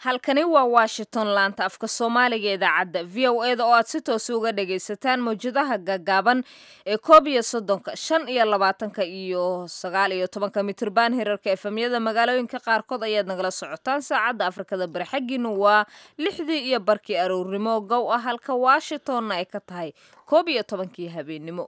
halkani waa washington laanta afka soomaaliga idaacadda v o e da oo aad si toos uga dhagaysataan mawjadaha gaagaaban ee koob iyo soddonka shan iyo labaatanka iyo sagaal iyo tobanka mitrban hirarka efemyada magaalooyinka qaarkood ayaad nagala socotaan saacadda afrikada bari xaggiinu waa lixdii iyo barkii aroornimo gow ah halka washingtonna ay ka tahay koob iyo tobankii habeennimo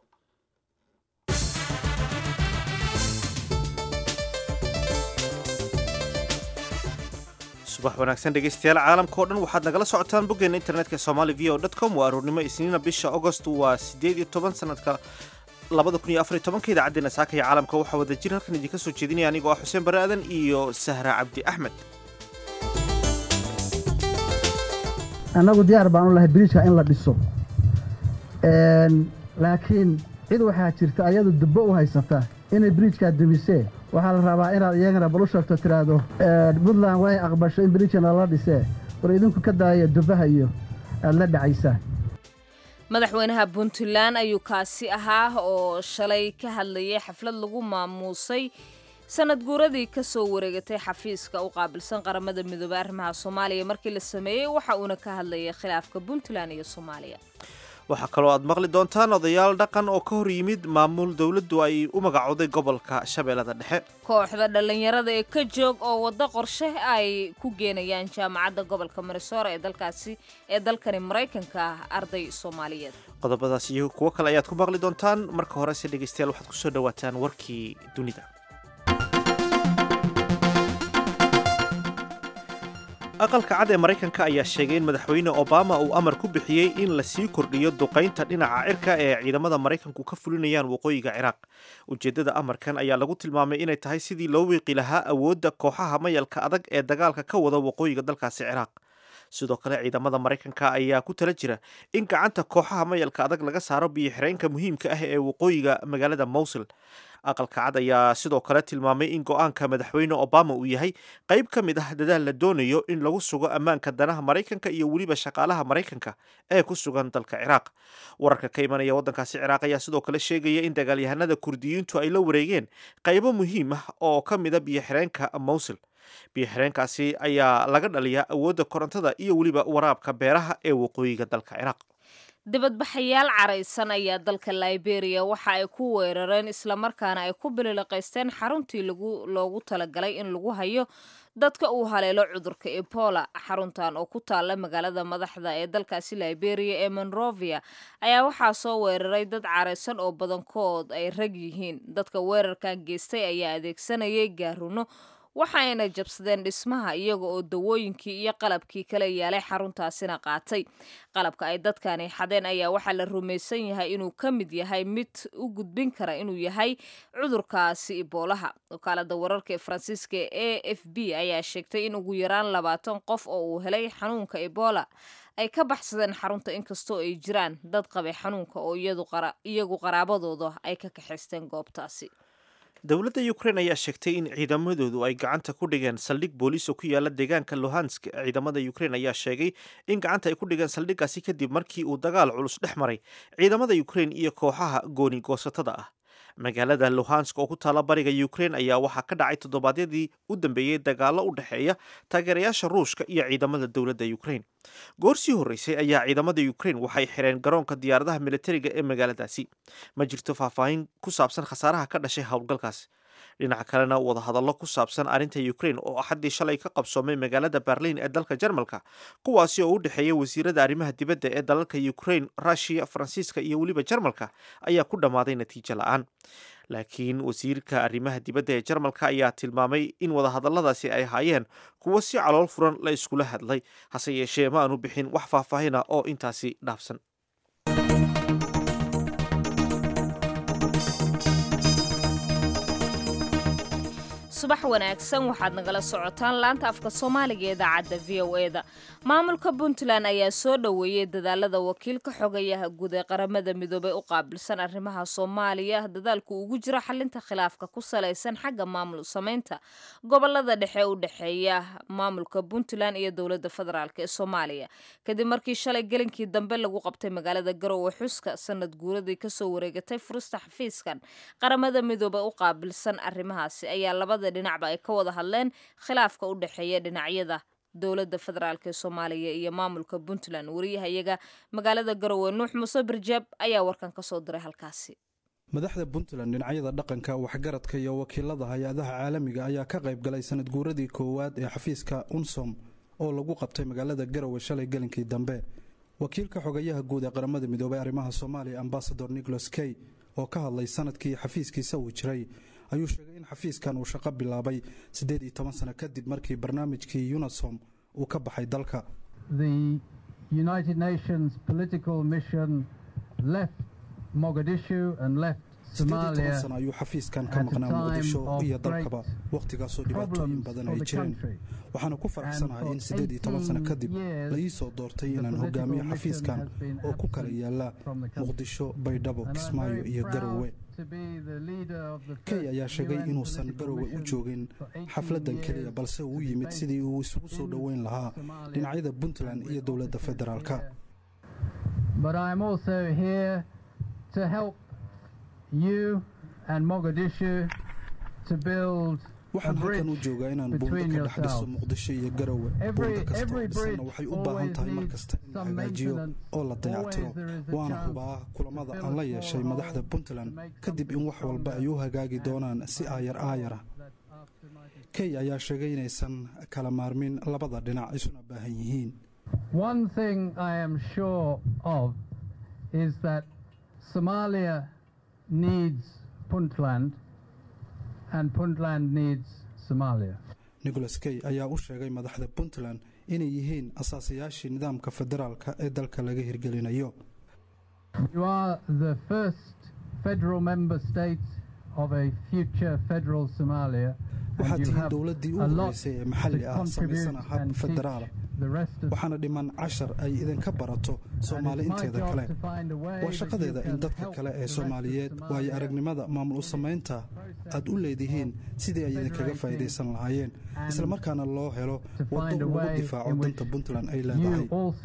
subax wanaagsan dhegaystayaal caalamka oo dhan waxaad nagala socotaan boggeena internetka somali v o com waa aroornimo isniina bisha agost waa siddeed iyo toban sanadka labada kun iyo afar iyo tobanka idaacaddeenna saakaya caalamka waxaa wada jir halkan idinka soo jeedinaya anigoo ah xuseen bare aadan iyo sahra cabdi axmed annagu diyaar baan u lahay biriijka in la dhiso laakiin cid waxaa jirta ayadu dubbo u haysata inay biriijkaa dumisee waxaa la rabaa inaad iyagana bal u sheegto tidhaahdo puntland way aqbasho in biriijka nala dhisee war idinku ka daaya dubbaha iyo aad la dhacaysaan madaxweynaha puntland ayuu kaasi ahaa oo shalay ka hadlayay xaflad lagu maamuusay sanad guuradii ka soo wareegatay xafiiska u qaabilsan qaramada midoobey arrimaha soomaaliya markii la sameeyey waxa uuna ka hadlayay khilaafka puntland iyo soomaaliya waxaa kaloo aad maqli doontaan odayaal dhaqan oo ka hor yimid maamul dowladdu ay u magacooday gobolka shabeellada dhexe kooxda dhallinyarada ee ka joog oo waddo qorshe ay ku geenayaan jaamacadda gobolka marisoora ee dalkaasi ee dalkani maraykanka ah arday soomaaliyeed qodobadaas iyo kuwo kale ayaad ku maqli doontaan marka horese dhegaystayaal waxaad kusoo dhawaataan warkii dunida aqalka cad ee maraykanka ayaa sheegay in madaxweyne obama uu amar ku bixiyey in la sii kordhiyo duqaynta dhinaca cirka ee ciidamada maraykanku ka fulinayaan waqooyiga ciraaq ujeeddada amarkan ayaa lagu tilmaamay inay tahay sidii loo wiiqi lahaa awoodda kooxaha mayalka adag ee dagaalka ka wada waqooyiga dalkaasi ciraaq sidoo kale ciidamada maraykanka ayaa ku tala jira in gacanta kooxaha mayalka adag laga saaro biyo-xireenka muhiimka ah ee waqooyiga magaalada mowsul aqalka cad ayaa sidoo kale tilmaamay in go-aanka madaxweyne obama uu yahay qayb ka mid ah dadaal la doonayo in lagu sugo ammaanka danaha maraykanka iyo weliba shaqaalaha maraykanka ee ku sugan dalka ciraaq wararka ka imanaya waddankaasi ciraaq ayaa sidoo kale sheegaya in dagaalyahanada kurdiyiintu ay la wareegeen qaybo muhiim ah oo ka mida biyo-xireenka mowsul biyo-xireenkaasi ayaa laga dhaliyaa awoodda korontada iyo weliba waraabka beeraha ee waqooyiga dalka ciraaq dibadbaxayaal caraysan ayaa dalka liberia waxa ay ku weerareen islamarkaana ay ku bililiqaysteen xaruntii loogu talagalay in lagu hayo dadka uu haleelo cudurka ebola xaruntan oo ku taalla magaalada madaxda ee dalkaasi liberia ee monrovia ayaa waxaa soo weeraray dad caraysan oo badankood ay rag yihiin dadka weerarkan geystay ayaa adeegsanayay gaaruno waxaayna jabsadeen dhismaha iyaga oo dawooyinkii iyo qalabkii kala yaalay xaruntaasina qaatay qalabka ay dadkani xadeen ayaa waxaa la rumaysan yahay inuu ka mid yahay mid u gudbin kara inuu yahay cudurkaasi iboolaha wakaalada wararka ee faransiiska e f b ayaa sheegtay in ugu yaraan labaatan qof oo uu helay xanuunka ebola ay ka baxsadeen xarunta inkastoo ay jiraan dad qabay xanuunka oo iyagu qaraabadooda ay ka kaxaysteen goobtaasi dowladda ukrain ayaa sheegtay in ciidamadoodu ay gacanta ku dhigeen saldhig booliis oo ku yaala deegaanka luhansk ciidamada ukrain ayaa sheegay in gacanta ay ku dhigeen saldhiggaasi kadib markii uu dagaal culus dhex maray ciidamada ukrain iyo kooxaha gooni goosatada ah magaalada luhansk oo ku taala bariga ukrain ayaa waxaa ka dhacay toddobaadyadii u dambeeyey dagaallo u dhexeeya taageerayaasha ruushka iyo ciidamada dowladda ukrain goor sii horreysay ayaa ciidamada ukrain waxay xireen garoonka diyaaradaha militariga ee magaaladaasi ma jirto faahfaahin ku saabsan khasaaraha ka dhashay howlgalkaas dhinaca kalena wadahadallo ku saabsan arrinta ukrain oo axaddii shalay ka qabsoomay magaalada berliin ee dalka jarmalka kuwaasi oo u dhexeeya wasiirada arrimaha dibadda ee dalalka ukrain rushiya faransiiska iyo weliba jarmalka ayaa ku dhammaaday natiijo la-aan laakiin wasiirka arrimaha dibadda ee jarmalka ayaa tilmaamay in wadahadalladaasi ay ahaayeen kuwo si calool furan la iskula hadlay hase yeeshee ma aanu bixin wax faahfaahina oo intaasi dhaafsan subax wanaagsan waxaad nagala socotaan laanta afka soomaaliga ee idaacadda v o e da maamulka puntland ayaa soo dhoweeyey dadaalada wakiilka xogayaha guud ee qaramada midoobey u qaabilsan arrimaha soomaaliya dadaalku ugu jiro xalinta khilaafka ku salaysan xagga maamul samaynta gobolada dhexe u dhexeeya maamulka puntland iyo dowladda federaalk ee soomaaliya kadib markii shalay gelinkii dambe lagu qabtay magaalada garowe xuska sanad guuradii kasoo wareegatay furista xafiiskan qaramada midoobey u qaabilsan arrimahaasi ayaa labada dhinacba ay ka wada hadleen khilaafka u dhexeeya dhinacyada dowladda federaalk ee soomaaliya iyo maamulka puntland wariyahayaga magaalada garowe nuux muuse barjaab ayaa warkan ka soo diray halkaasi madaxda puntland dhinacyada dhaqanka waxgaradka iyo wakiilada hay-adaha caalamiga ayaa ka qayb galay sanad guuradii koowaad ee xafiiska unsom oo lagu qabtay magaalada garowe shalay gelinkii dambe wakiilka xogayaha guud ee qaramada midoobay arrimaha soomaaliya ambasador nicholas key oo ka hadlay sanadkii xafiiskiisa uu jiray ayuu sheegay in xafiiskan uu shaqo bilaabay siddeed iyo toban sano kadib markii barnaamijkii unisom uu ka baxay dalka sideed sano ayuu xafiiskan ka maqnaa muqdisho iyo dalkaba wakhtigaasoo dhibaatooyin badan ay jireen waxaana ku faraxsanahay in siddeed iyo toban sano kadib la ii soo doortay inaan hogaamiyo xafiiskan oo ku kala yaala muqdisho baydhabo kismaayo iyo garowe key ayaa sheegay inuusan garowe u joogin xafladdan keliya balse uu yimid sidii uu isugu soo dhoweyn lahaa dhinacyada puntland iyo dowladda federaalka waxaan halkan u joogaa inaan buundo ka dhex dhiso muqdisho iyo garowe buundo kastoo dhisana waxay u baahan tahay mar kasta in la hagaajiyo oo la dayactiro waana hubaa kulamada aan la yeeshay madaxda puntland kadib in wax walba ay u hagaagi doonaan si aayar aayara key ayaa sheegay inaysan kala maarmin labada dhinac isuna baahan yihiin needs Puntland and Puntland needs Somalia. nicholas key ayaa u sheegay madaxda puntland inay yihiin asaasayaashii nidaamka federaalka ee dalka laga hirgelinayo You are the first federal member state of a future federal Somalia. waxaad tihiin dowladdii u horeysay ee maxalli ah samaysana hab federaala waxaana dhiman cashar ay idinka barato soomaali inteeda kale waa shaqadeeda in dadka kale ee soomaaliyeed waayo aragnimada maamul u samaynta aad u leedihiin sidii ay idinkaga faa'iidaysan lahaayeen islamarkaana loo helo waddo lagu difaaco danta puntland ay leedahay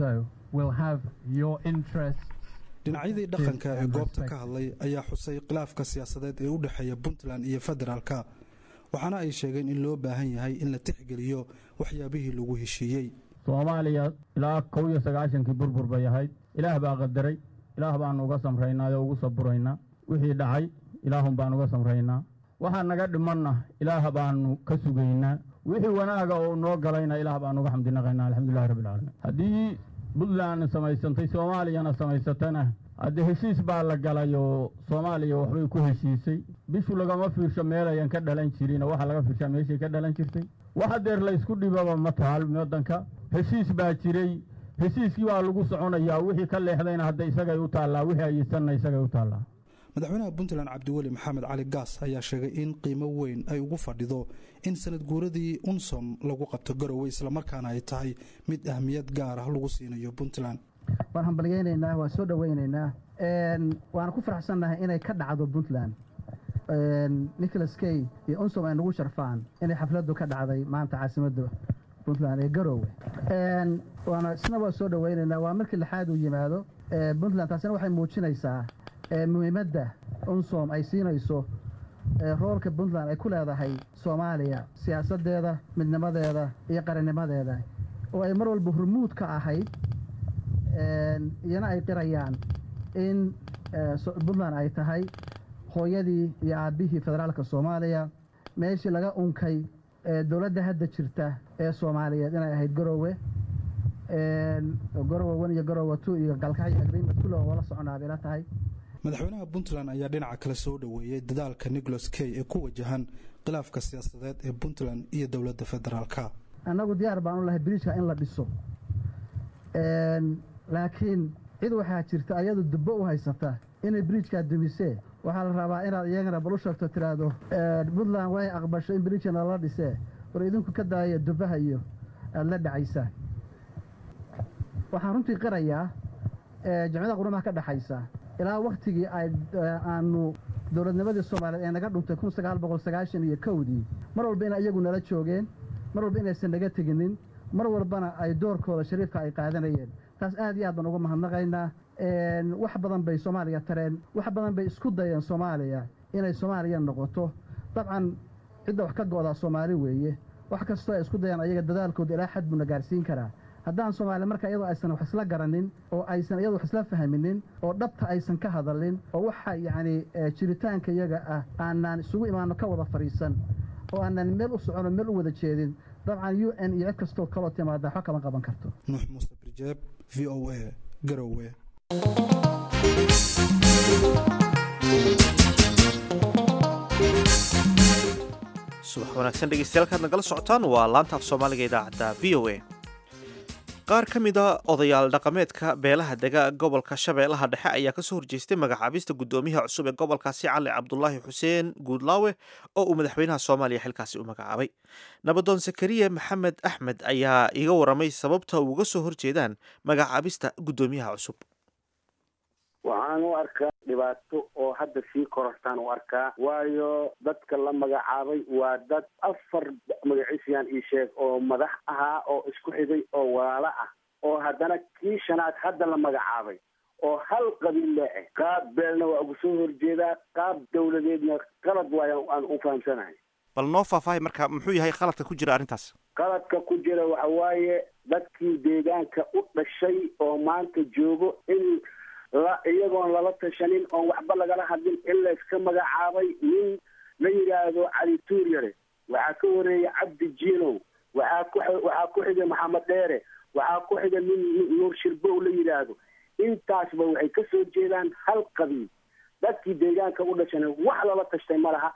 dhinacyadii dhaqanka ee goobta ka hadlay ayaa xusay khilaafka siyaasadeed ee u dhexeeya puntland iyo federaalka waxaana ay sheegeen in loo baahan yahay in la tixgeliyo waxyaabihii lagu heshiiyey soomaaliya ilaa kow iyo sagaashankii burbur bay ahayd ilaah baa qadaray ilaah baanu uga samraynaa oo ugu saburaynaa wixii dhacay ilaahun baan uga samraynaa waxaa naga dhimanna ilaah baanu ka sugaynaa wixii wanaaga oo noo galayna ilaah baanu uga xamdinaqaynaa alxamdulilahi rabbilcaalamiin haddii puntland samaysantay soomaaliyana samaysatana haddee heshiis baa la galay oo soomaaliya waxbay ku heshiisay bishu lagama fiirsho meelayan ka dhalan jirin oo waxaa laga fiirshaa meeshay ka dhalan jirtay wax hadeer laysku dhibaba ma taal waddanka heshiis baa jiray heshiiskii baa lagu soconayaa wixii ka leexdayna hadda isagay u taallaa wixii ayisanna isagay u taallaa madaxweynaha puntland cabdiweli maxamed cali gaas ayaa sheegay in qiimo weyn ay ugu fadhido in sanad guuradii unsom lagu qabto garowe islamarkaana ay tahay mid ahmiyad gaar ah lagu siinayo puntland waan hambalyaynaynaa waan soo dhowaynaynaa waana ku faraxsannahay inay ka dhacdo puntland nicholas key iyo unsom ay nagu sharfaan inay xafladdu ka dhacday maanta caasimadda puntland ee garoowe waana isna waa soo dhowaynaynaa waa markii lixaad uu yimaado puntland taasina waxay muujinaysaa muhiimadda unsom ay siinayso roolka puntland ay ku leedahay soomaaliya siyaasaddeeda midnimadeeda iyo qarannimadeeda oo ay mar walba hormuud ka ahayd iyana ay qirayaan in puntland ay tahay hooyadii iyo aabbihii federaalka soomaaliya meeshii laga unkay dowladda hadda jirta ee soomaaliyeed inay ahayd garoowe garowe one iyo garowe two iyo galkacyo agreement kulle oo la soconaa bay la tahay madaxweynaha puntland ayaa dhinaca kale soo dhoweeyey dadaalka nicholas key ee ku wajahan khilaafka siyaasadeed ee puntland iyo dowladda federaalka annagu diyaar baan u lahay biriijka in la dhiso laakiin cid waxaa jirta ayadu dubbo u haysata inay biriijkaa dumisee waxaa la rabaa inaad iyagana bal u sheegto tiraahdo puntland way aqbasho in biriijka nalala dhisee war idinku ka daaya dubbaha iyo aada la dhacaysaan waxaan runtii qirayaa jamciyada qurumaha ka dhexaysa ilaa wakhtigii aanu dowladnimadii soomaaliyeed ee naga dhuntay kun sagaal boqol sagaashan iyo kowdii mar walba ina iyagu nala joogeen mar walba inaysan naga teginin mar walbana ay doorkooda shariifka ay qaadanayeen taas aad iyo aad baan uga mahadnaqaynaa wax badan bay soomaaliya tareen wax badan bay isku dayeen soomaaliya inay soomaaliya noqoto dabcan cidda wax ka go'daa soomaali weeye wax kastoo ay isku dayaan ayaga dadaalkooda ilaa xad buuna gaarsiin karaa haddaan soomaaliya marka iyadoo aysan wax isla garanin oo aysan iyadoo wax isla fahminin oo dhabta aysan ka hadalin oo waxa yacni jiritaanka iyaga ah aanaan isugu imaano ka wada fadhiisan oo aanaan meel u socono meel u wada jeedin dabcan u n iyo cid kastoo kaloo timaada waxba kama qaban karto nuux muuse birjeeb v o a garowe subax wanaagsan dhegeystayaal kaad nagala socotaan waa laanta af soomaaliga idaacadda v o a qaar ka mid a odayaal dhaqameedka beelaha dega gobolka shabeellaha dhexe ayaa kasoo horjeestay magacaabista guddoomiyaha cusub ee gobolkaasi cali cabdulaahi xuseen guudlaawe oo uu madaxweynaha soomaaliya xilkaasi u magacaabay nabadoon zakariya maxamed axmed ayaa iga waramay sababta uga soo horjeedaan magacaabista guddoomiyaha cusub waxaan u arkaa dhibaato oo hadda sii korortaan u arkaa waayo dadka la magacaabay waa dad afar magaciisayaan ii sheeg oo madax ahaa oo isku xigay oo walaalo ah oo haddana kii shanaad hadda la magacaabay oo hal qabiille ah qaab beelna waa ugu soo horjeedaa qaab dawladeedna qalad waayo aan u fahamsanahay bal noo faahfaahay marka muxuu yahay qaladka ku jira arrintaas qaladka ku jira waxa waaye dadkii deegaanka u dhashay oo maanta joogo in la iyagoon lala tashanin oon waxba lagala hadlin in layska magacaabay nin la yidhaahdo cali tuuryare waxaa ka horeeyay cabdi jiinow waxaa ku waxaa ku xigay maxamed dheere waxaa ku xigay nin nuur shirbow la yidhaahdo intaasba waxay ka soo jeedaan hal qabiil dadkii deegaanka u dhashana wax lala tashtay ma laha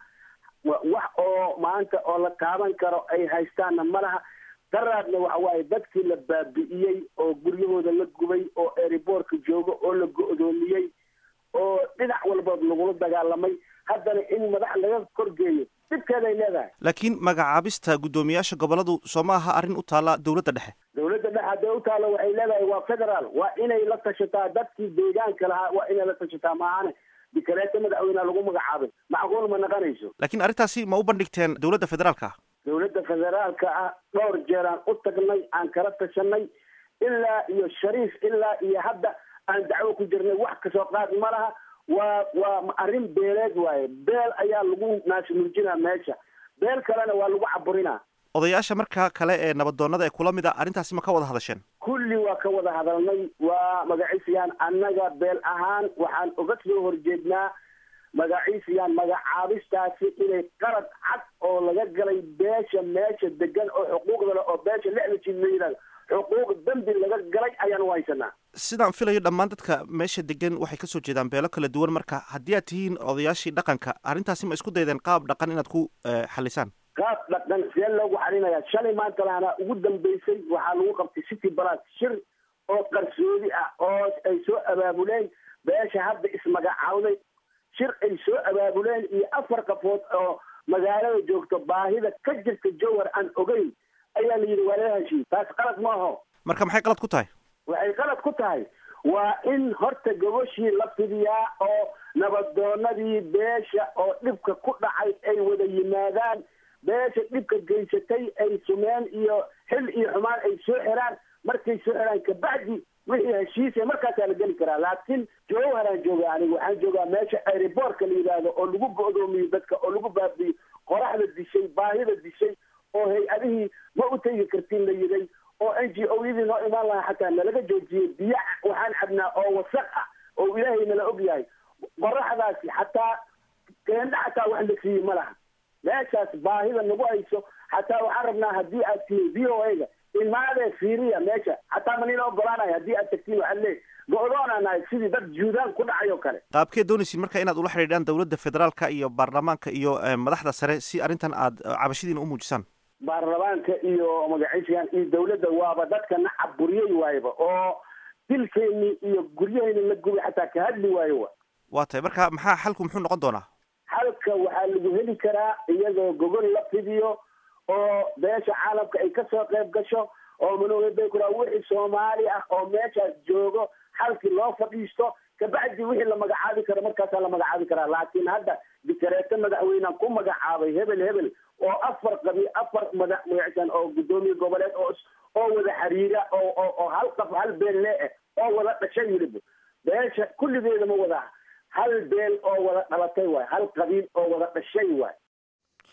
wax oo maanta oo la taaban karo ay haystaanna ma laha daraadna waxa waaye dadkii la baabi'iyey oo guryahooda la gubay oo eriboorka jooga oo la go-doomiyey oo dhinac walba lagula dagaalamay haddana in madax laga korgeeyo dhibkeeday leedahay laakiin magacaabista guddoomiyaasha gobolladu soo ma aha arrin u taalla dowladda dhexe dawladda dhexe hadday u taalla waxay leedahay waa federaal waa inay la tashataa dadkii deegaanka lahaa waa inay la tashataa maahane dikareeta madaxweyneha lagu magacaabay macquul ma naqanayso laakiin arrintaasi ma u bandhigteen dowladda federaalka ah dawladda federaalka ah dhowr jeeraan u tagnay aan kala tashanay ilaa iyo shariif ilaa iyo hadda aan dacwo ku jirnay wax kasoo qaad ma laha waa waa arrin beeleed waaye beel ayaa lagu naasnuujinaa meesha beel kalena waa lagu caburinaa odayaasha marka kale ee nabadoonnada ee kula mid a arrintaasi ma ka wada hadasheen kulli waa ka wada hadalnay waa magaciisayaan annaga beel ahaan waxaan uga soo horjeednaa magaciisayaan magacaabistaasi inay qalad cad oo laga galay beesha meesha degan oo xuquuqda leh oo beesha lixda jid la yidhahdo xuquuq dembi laga galay ayaan u haysanaa sidaan filayo dhammaan dadka meesha degan waxay kasoo jeedaan beelo kala duwan marka haddii aad tihiin odayaashii dhaqanka arrintaasi ma isku daydeen qaab dhaqan inaad ku xalisaan qaab dhaqan see loogu xalinayaa shalay maanta lahana ugu dambeysay waxaa lagu qabtay city balas shir oo qarsoodi ah oo ay soo abaabuleen beesha hadda ismagacaawday shir ay soo abaabuleen iyo afar qafood oo magaalada joogto baahida ka jirta jowhar aan ogeyn ayaa la yidhi waa laga heshiiy taas qalad ma aho marka maxay qalad ku tahay waxay qalad ku tahay waa in horta gogoshii la fidiyaa oo nabadoonadii beesha oo dhibka ku dhacay ay wada yimaadaan beesha dhibka geysatay ay sumeen iyo xil iyo xumaan ay soo xiraan markay soo xiraan kabacdi wixii heshiisa markaasaa la geli karaa laakiin jowharaan jooga aniga waxaan joogaa meesha aeroboortka la yidhaahdo oo lagu go-doomiyo dadka oo lagu baabiyo qoraxda dishay baahida dishay oo hay-adihii ma u tegi kartin la yiday oo n g o yadii noo imaan lahaa xataa nalaga joojiyey biyo waxaan cabnaa oo wasaq ah oo ilaahay nala og yahay qoraxdaasi xataa keendha xataa wax la siiyey ma laha meeshaas baahida nagu hayso xataa waxaan rabnaa haddii aad tihiin v o a ga imaadee fiiriya meesha xataa ma nila ogolaanayo haddii aad tagtiin waxaad leey go-doonaa nahay sidii dad juudaan ku dhacay oo kale qaabkee doonaysin marka inaad ula xidhiidhaan dowladda federaalka iyo baarlamaanka iyo madaxda sare si arrintan aad cabashadiina u muujisaan baarlamaanka iyo magaciisayaan iyo dawladda waaba dadka na caburiyey waayba oo dilkeeni iyo guryaheyna la gubay xataa ka hadli waayo wa waa tahay marka maxaa xalku muxuu noqon doonaa xalka waxaa lagu heli karaa iyadoo gogol la fidiyo oo beesha caalamka ay kasoo qayb gasho oo manuuladakura wixii soomaali ah oo meeshaas joogo xalkii loo fadhiisto kabacdi wixii la magacaabi karo markaasaa la magacaabi karaa laakiin hadda dikareeto madaxweynean ku magacaabay hebel hebel oo afar qabi afar madax magacsan oo guddoomiye goboleed oo oo wada xiriira oo oo oo hal qaf hal beel lee ah oo wada dhashay weliba beesha kulligeeda ma wada hal beel oo wada dhalatay waay hal qabiil oo wada dhashay waay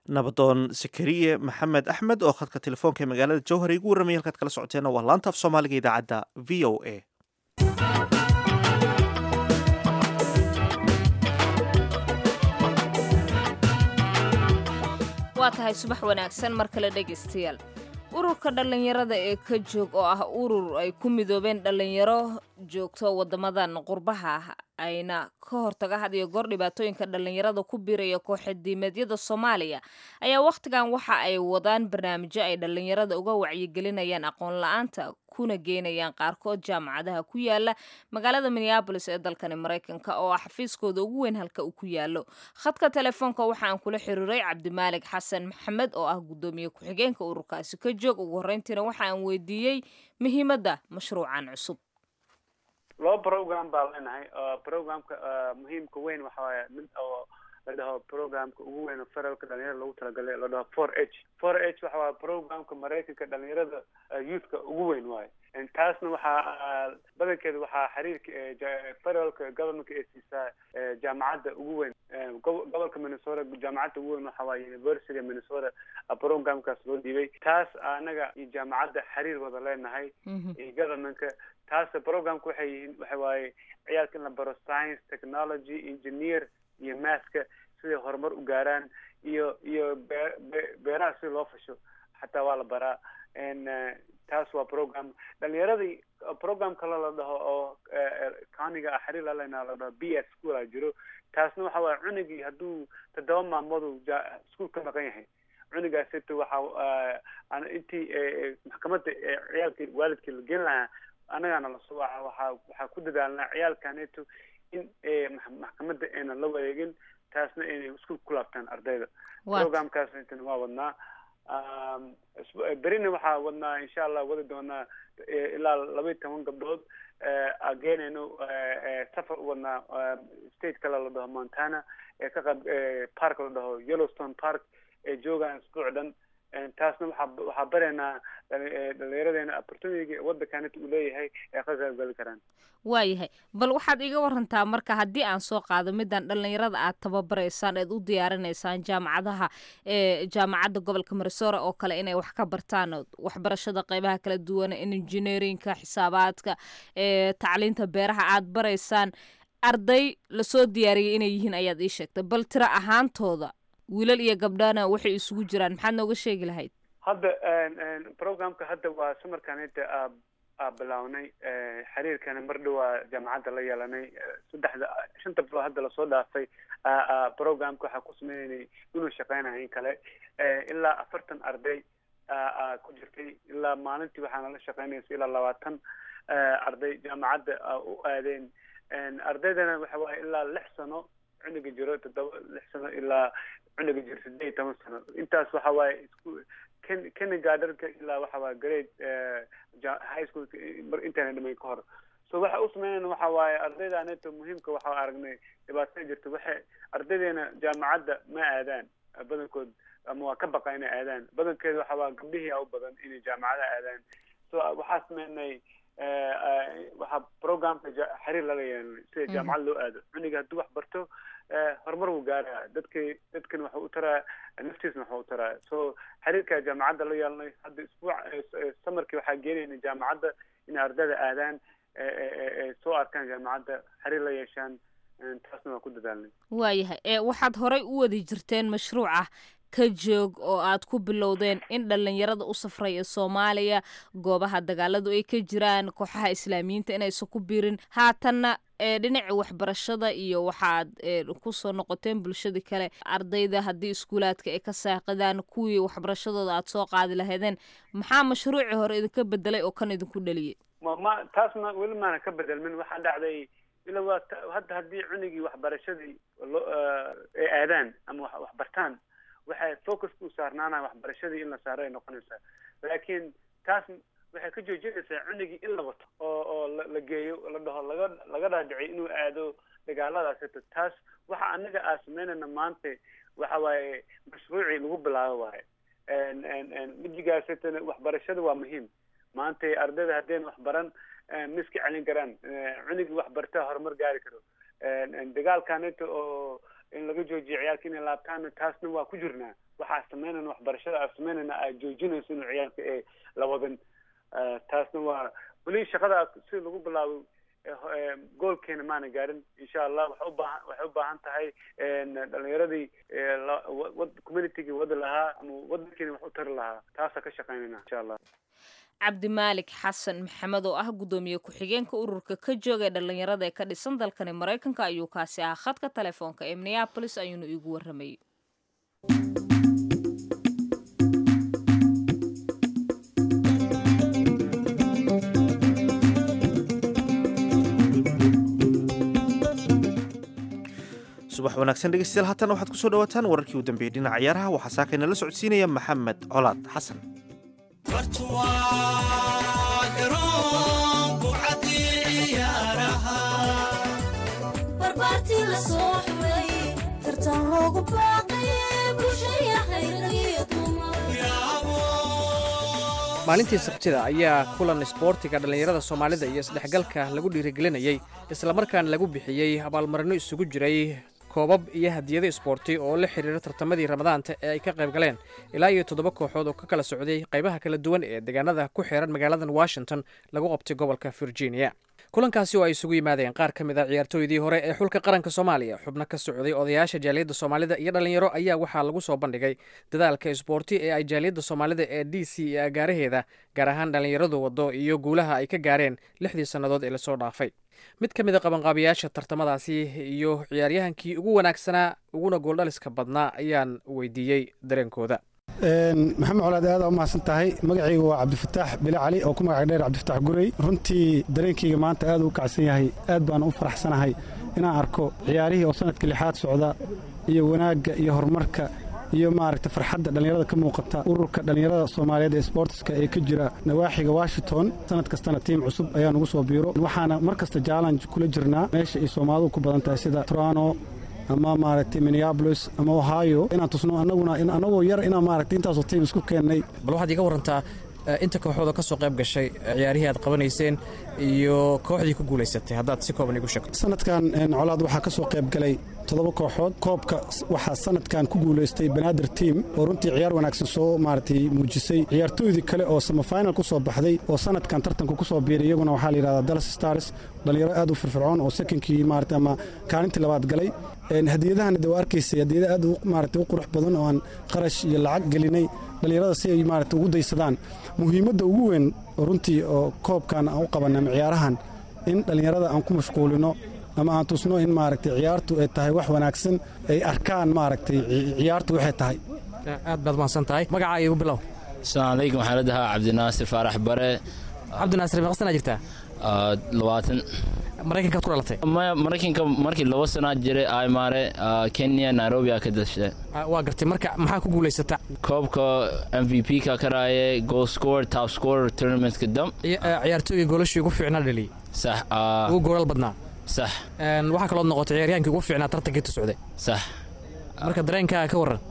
nabadoon sakariye maxamed axmed oo khadka telefoonka ee magaalada jowhar igu warramaya halkaad kala socoteena waa laanta af soomaaliga idaacadda v o a waa tahay subax wanaagsan mar kale dhegaystayaal ururka dhallinyarada ee ka joog oo ah urur ay ku midoobeen dhallinyaro joogto waddamadan qurbaha ah ayna ka hortaga had iyo goor dhibaatooyinka dhallinyarada ku biiraya kooxadiimeedyada soomaaliya ayaa wakhtigan waxa ay wadaan barnaamijyo ay dhallinyarada uga wacyigelinayaan aqoon la-aanta kuna geynayaan qaarkood jaamacadaha ku yaala magaalada minneabolis ee dalkani maraykanka oo ah xafiiskooda ugu weyn halka uu ku yaalo khadka telefoonka waxaan kula xiriiray cabdimaalig xasan maxamed oo ah guddoomiye ku-xigeenka ururkaasi ka joog ugu horreyntiina waxaan weydiiyey muhiimadda mashruucan cusub laba program baa leenahay programka muhiimka weyn waxa waaye mid oo la dhaho programka ugu weyn oo federalka dhalinyarada lagu talagalay la dhaho four h four h waxa waaye programka maraykanka dhalinyarada youthka ugu weyn waaye taasna waxaa badankeeda waxaa xiriirka federalka governmentka ee siisaa jaamacadda ugu weyn gobolka minnesota jaamacadda ugu weyn waxa waaye university minnesota programkaas loo dhiibay taas anaga iyo jaamacadda xiriir wada leenahay iyo governmentka taas programka waxay yihiin waxa waaye ciyaalka in la baro science technology engineer iyo mathka siday horumar u gaaraan iyo iyo bee beeraha sida loo fasho xataa waa la baraa taas waa program dhalinyaradii program kale la dhaho oo countiga ah xiriir lalena la dhaho b s school a jiro taasna waxa waaye cunugii hadduu toddoba maalmoodu school ka maqan yahay cunugaasito waxa intii maxkamadda ciyaalkii waalidkii la gelin lahaa annagaana lasoo waca waxaa waxaa ku dadaalnaa ciyaalkaneto in maxkamadda aynan la wareegin taasna inay isku ku laabtaan ardayda programkaasna waa wadnaa berina waxaa wadnaa insha allah wadi doonaa ilaa laba iyo toban gabdhood geenayno safar u wadnaa state kale la dhaho montana ee ka qayb park la dhaho yellowstone park ee joogaan isbuuc dhan taasna waxaa waxaa baraynaa dhalinyaradeena opportunity waddankanita uu leeyahay ee ka qaybgali karaan waayahay bal waxaad iga warantaa marka haddii aan soo qaado midaan dhallinyarada aad tababaraysaan eed u diyaarinaysaan jaamacadaha ee jaamacadda gobolka marisora oo kale inay wax ka bartaan waxbarashada qeybaha kala duwan engineerinka xisaabaadka ee tacliinta beeraha aad baraysaan arday lasoo diyaariyay inay yihiin ayaad ii sheegtay bal tiro ahaantooda wiilal iyo gabdhana waxay isugu jiraan maxaad nooga sheegi lahayd hadda programka hadda waa samarkanita aa bilownay xiriirkana mar dhowaa jaamacadda la yeelanay saddexda shanta bilood hadda lasoo dhaafay programka waxaa ku sameynay inuu shaqeynayo in kale ilaa afartan arday ku jirtay ilaa maalintii waxaana la shaqeynaysa ilaa labaatan arday jaamacadda u aadeen ardaydana waxa waaye ilaa lix sano cunuga jiro toddoba lix sano ilaa cunuga jiro sideed iyo toban sano intaas waxa waaye isku ken kindergartenka ilaa waxa waaye grade high school mar intayna dhimayn ka hor so waxa u sameynayna waxa waaye ardayda aneto muhiimka waxa aragnay dhibaatada jirta waxay ardaydeena jaamacadda ma aadaan badankood ama waa ka baqa inay aadaan badankeeda waxa waa gabdhihii a u badan inay jaamacada aadaan so waxaa sameynay waxaa programka xiriir lala yeelanay sida jaamacad loo aado cuniga hadduu wax barto horumar wuu gaaraa dadki dadkan waxuu u taraa naftiisna waxuu u taraa so xiriirka jaamacadda la yeelanay hadda isbuuc samarkii waxaa geenayna jaamacadda inay ardayda aadaan soo arkaan jaamacadda xiriir la yeeshaan taasna waa ku dadaalnay waayahay ee waxaad horay u wadi jirteen mashruuca ka joog oo aad ku bilowdeen in dhallinyarada u safray ee soomaaliya goobaha dagaaladu ay ka jiraan kooxaha islaamiyiinta inaysan ku biirin haatanna ee dhinaca waxbarashada iyo waxaad kusoo noqoteen bulshadii kale ardayda haddii iskuulaadka ay ka saaqidaan kuwii waxbarashadooda aad soo qaadi lahaydeen maxaa mashruucii hore idinka bedelay oo kan idinku dhaliyay ma taasna weli maana ka bedelmin waxaa dhacday ila waa hadda haddii cunigii waxbarashadii loo ay aadaan ama wax bartaan waxay focuska u saarnaanaya waxbarashadii in la saaro ay noqonaysaa laakiin taas waxay ka joojinaysaa cunigii in la wato oo oo la geeyo la dhaho laga laga dhaadhiciy inuu aado dagaaladaasito taas waxa anaga aa sameynayna maanta waxa waaye mashruucii lagu bilaabo waaye mijigaasitana waxbarashada waa muhiim maanta ardayda haddeen wax baran ma iska celin karaan cunigii wax bartaa horumar gaari karo dagaalkanita oo in laga joojiyo ciyaalka inay laabtaan taasna waa ku jirnaa waxaa sameynayna waxbarashada aa sameynayna aad joojinayso inuu ciyaalka ee lawadan taasna waa weli shaqada si lagu bilaabo goolkeena maana gaarin insha allah waxay ubaahan waxay u baahan tahay dhalinyaradii communitygii wadi lahaa ama wadankeena wax u tari lahaa taasaa ka shaqeynayna insha allah cabdimaalik xasan maxamed oo ah guddoomiye ku-xigeenka ururka ka jooga ee dhallinyarada ee ka dhisan dalkani maraykanka ayuu kaasi ahaa khadka telefoonka ee minneabolis ayuuna iigu warramayay subax wanaagsan dhegeystayaal haatan waxaad kusoo dhawaataan wararkii u dambeeyey dhinaca ciyaaraha waxaa saakayna la socodsiinaya maxamed colaad xasan maalintii sabtida ayaa kulan isboortiga dhallinyarada soomaalida iyo isdhexgalka lagu dhiirigelinayey islamarkaana lagu bixiyey abaalmarino isugu jiray koobab iyo hadiyado isboorti oo la xidhiira tartamadii ramadaanta ee ay ka qayb galeen ilaa iyo toddoba kooxood oo ka kala socday qaybaha kala duwan ee deegaanada ku xeeran magaaladan washington lagu qabtay gobolka virginia kulankaasi oo ay isugu yimaadeen qaar ka mid a ciyaartooydii hore ee xulka qaranka soomaaliya xubno ka socday odayaasha jaaliyadda soomaalida iyo dhallinyaro ayaa waxaa lagu soo bandhigay dadaalka isboorti ee ay jaaliyadda soomaalida ee d c iyo agaaraheeda gaar ahaan dhallinyaradu waddo iyo guulaha ay ka gaareen lixdii sannadood ee lasoo dhaafay mid ka mid a qabanqaabiyaasha tartamadaasi iyo ciyaaryahankii ugu wanaagsanaa uguna gooldhaliska badnaa ayaan weydiiyey dareenkooda maxamed colaad aada u mahadsan tahay magacayga waa cabdifataax bile cali oo ku magac dheer cabdifataax gurey runtii dareenkayga maanta aad u kacsan yahay aad baan u faraxsanahay inaan arko ciyaarihii oo sanadka lixaad socda iyo wanaagga iyo horumarka iyo maaragta farxadda dhallinyarada ka muuqata ururka dhallinyarada soomaaliyeed ee sboortiska ee ka jira nawaaxiga washington sanad kastana tiim cusub ayaa nugu soo biiro waxaana mar kasta jaalanj kula jirnaa meesha ay soomaalidu ku badan tahay sida toronto ama maaragtay minneabolis ama ohio inaan tusno annaguna annagoo yar inaan maaragtay intaasoo tiim isku keennay bal waxaad iga warantaa inta kooxooda ka soo qayb gashay ciyaarihii aad qabanayseen iyo kooxdii ku guulaysatay haddaad si kooban igu sheegto sanadkan colaad waxaa ka soo qayb galay toddoba kooxood koobka waxaa sanadkan ku guulaystay banaadir tiim oo runtii ciyaar wanaagsan soo maaragtay muujisay ciyaartooydii kale oo samafinal ku soo baxday oo sanadkan tartanka ku soo biiray iyaguna waxaa la yidhahdaa dallas stars dhallinyaro aad u firfircoon oo sekonkii maarata ama kaalintii labaad galay hadiyadahana de waa arkaysay hadiyada aad maarata u qurux badan oo aan qarash iyo lacag gelinay dhallinyarada si ay maarata ugu daysadaan muhiimadda ugu weyn oo runtii oo koobkan aan u qabanay ama ciyaarahan in dhallinyarada aan ku mashquulino ama aan tusno in maaragtay ciyaartu ay tahay wax wanaagsan ay arkaan maaragtay ciyaartu waxay tahay aad baad mahadsan tahay magacaa igu bilow asalaamu calaykum waxaa la dhahaa cabdinaasir faarax bare cabdinaasir meeqa sanaa jirtaa labaatan maraykankaad ku dhalatay maraykanka markii laba sanaa jiray aymaare kenya nairobi aa ka dashay waa gartay marka maxaa ku guulaysata koobka m v p ka karaaye goal score top score tournamentka dam ciyaartooyga golashii ugu fiicnaa dhaliyey sax ugu goolal badnaa sax waxaa kaloo noqotay ciyaaryahankii ugu fiicnaa tartankii tu socday sax marka dareenkaa ka waran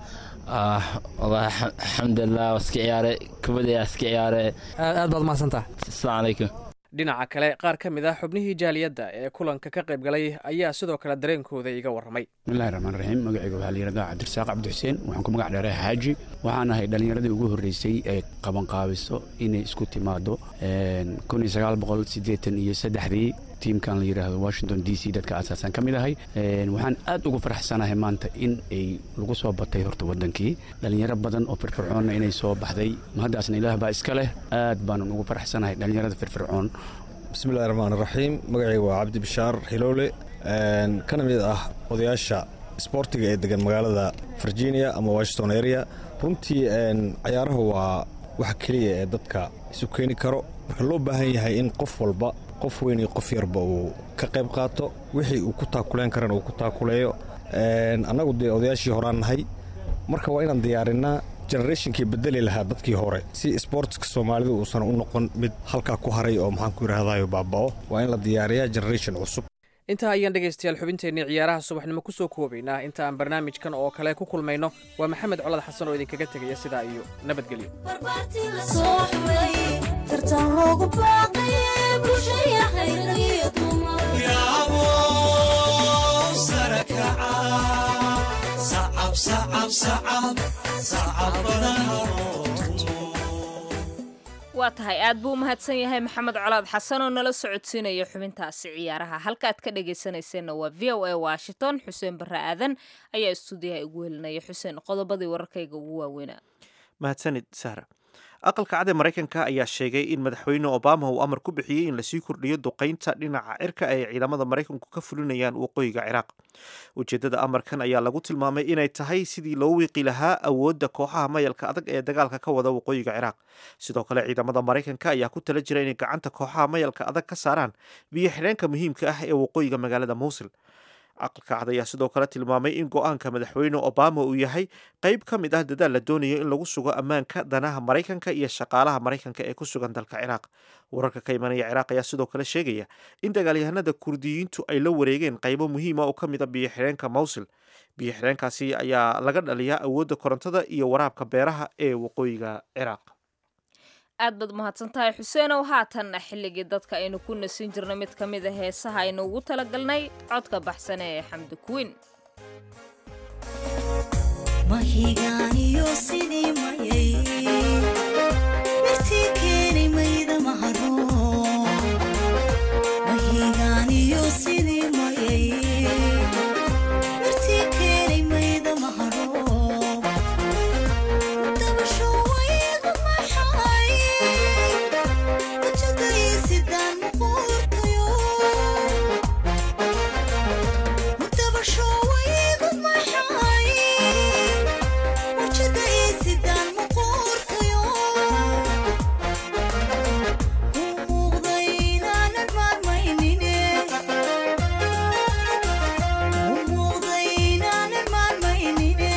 wallahi alxamdulilah waa iska ciyaare kubadaya iska ciyaare aad baad mahadsantaha asalaamu calaykum dhinaca kale qaar ka mid ah xubnihii jaaliyadda ee kulanka ka qayb galay ayaa sidoo kale dareenkooda iga warramay bismillahi raxmaan raxiim magacayga waxaa la yidhahdaa cabdirasaaq cabdi xuseen waxaan ku magac dheeray xaaji waxaan ahay dhallinyaradii ugu horreysay ee qabanqaabiso inay isku timaado kun iyo sagaal boqol siddeetan iyo saddexdii tiimkan la yidhaahdo washington d c dadka aasaasan ka mid ahay waxaan aad ugu faraxsanahay maanta in ay lagu soo batay horta waddankii dhallinyaro badan oo firfircoonna inay soo baxday mahaddaasna ilaah baa iska leh aad baanan ugu faraxsanahay dhallinyarada firfircoon bismillahi raxmaan raxiim magacayga waa cabdi bishaar xiloole kana mid ah odayaasha sboortiga ee degan magaalada virginia ama washington area runtii cayaaraha waa waxa keliya ee dadka isu keeni karo marka loo baahan yahay in qof walba qof weyn iyo qof yarba uu ka qayb qaato wixii uu ku taakuleen karana uu ku taakuleeyo annagu dee odayaashii horaan nahay marka waa inaan diyaarinaa generationkii bedeli lahaa dadkii hore si sboortska soomaalidu uusan u noqon mid halkaa ku haray oo maxaan ku yidhaahdayo baaba'o waa in la diyaariyaa generation cusub intaa ayaan dhegaystayaal xubinteennii ciyaaraha subaxnimo ku soo koobaynaa inta aan barnaamijkan oo kale ku kulmayno waa maxamed colad xasan oo idinkaga tegaya sidaa iyo nabadgelyo saraka sacab sacab sacab sacab badan waa tahay aad buu u mahadsan yahay maxamed colaad xasan oo nala socodsiinaya xubintaasi ciyaaraha halka aad ka dhagaysanayseena waa v o a washington xuseen barre aadan ayaa istuudiyaha igu helinaya xuseen qodobadii wararkayga ugu waaweynaa mahadsanid sahra aqalka cad ee maraykanka ayaa sheegay in madaxweyne obama uu amar ku bixiyey in lasii kordhiyo duqaynta dhinaca cirka ay ciidamada maraykanku ka fulinayaan waqooyiga ciraaq ujeeddada amarkan ayaa lagu tilmaamay inay tahay sidii loo wiiqi lahaa awoodda kooxaha mayalka adag ee dagaalka ka wada waqooyiga ciraaq sidoo kale ciidamada maraykanka ayaa ku tala jira inay gacanta kooxaha mayalka adag ka saaraan biyo xidheenka muhiimka ah ee waqooyiga magaalada muusil aqalka cad ayaa sidoo kale tilmaamay in go-aanka madaxweyne obama uu yahay qayb ka mid ah dadaal la doonayo in lagu sugo ammaanka danaha maraykanka iyo shaqaalaha maraykanka ee ku sugan dalka ciraaq wararka ka imanaya ciraaq ayaa sidoo kale sheegaya in dagaalyahanada kurdiyiintu ay la wareegeen qaybo muhiima oo ka mid a biyo xidheenka mawsil biyo xidheenkaasi ayaa laga dhaliyaa awoodda korontada iyo waraabka beeraha ee waqooyiga ciraaq aad baad mahadsan tahay xuseenow haatanna xilligii dadka aynu ku nasin jirnay mid ka mid a heesaha aynu ugu talagalnay codka baxsane ee xamdi kuwiin mahigaaniyo sidii mayay mirtii keeni mayda maharo mahigaaniyo sidii mayay mirtii keeni mayda maharo dabasho waygu maxay wajadaysidaan muquurtayo dabasho waygu maxay wajadaysidaan muquurtayo u muuqday inaanan maarmaynine u muuqday inaanan maarmaynine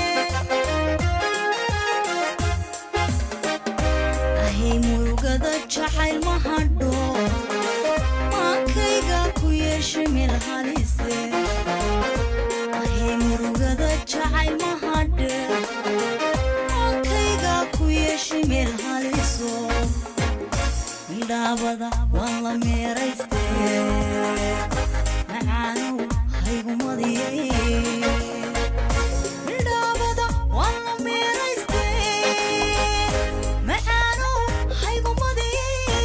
ahay murugada jacayl ma hadho maankayga ku yeeshay meel halise ahay murugada jacayl ma hadhe maankayga ku yeeshay meel haliso midhaabada waan la meerayste macaanow haygumadiyay midhaabada waan la meerayste macaanow haygumadiyay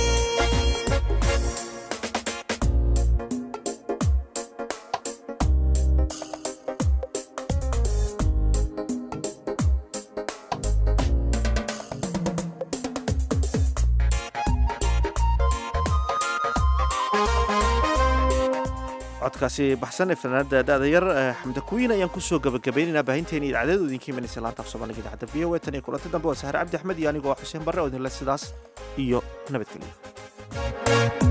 codkaasi baxsan ee fanaanada da-da yar xamda kuwiin ayaan kusoo gabagabaynaynaa baahinteeni idaacadadu idinka imanaysa laanta af soomaaliga idaacadda v o a tan iyo kulanti dambe waa sahre cabdi axmed iyo anigoo ah xuseen barre oo idinle sidaas iyo nabadgelyo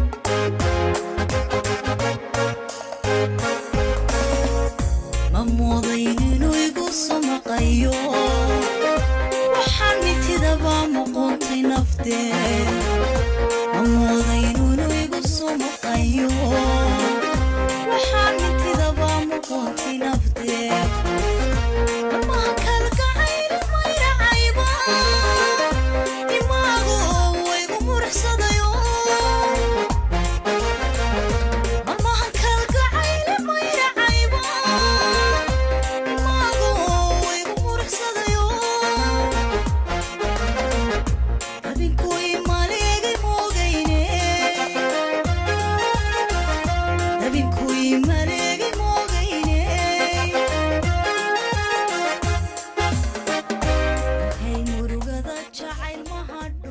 ma moodayn inuu igu samaqayo waxaan mitidaba muquuntay naftee ma moodayn inuu igu samaqayo waxaan mitidaba muquuntay naftee amaha kalgacayli mayracayba imaagu oo waygu murxsadayo amaha kalgacayli mayracayba imaagu oo waygu murxsadayo adinku imaleegay moogayne adinku imaleegay moogayne hay murugada jacayl ma hadho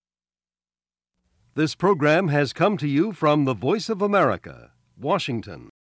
This program has come to you from the Voice of America, Washington.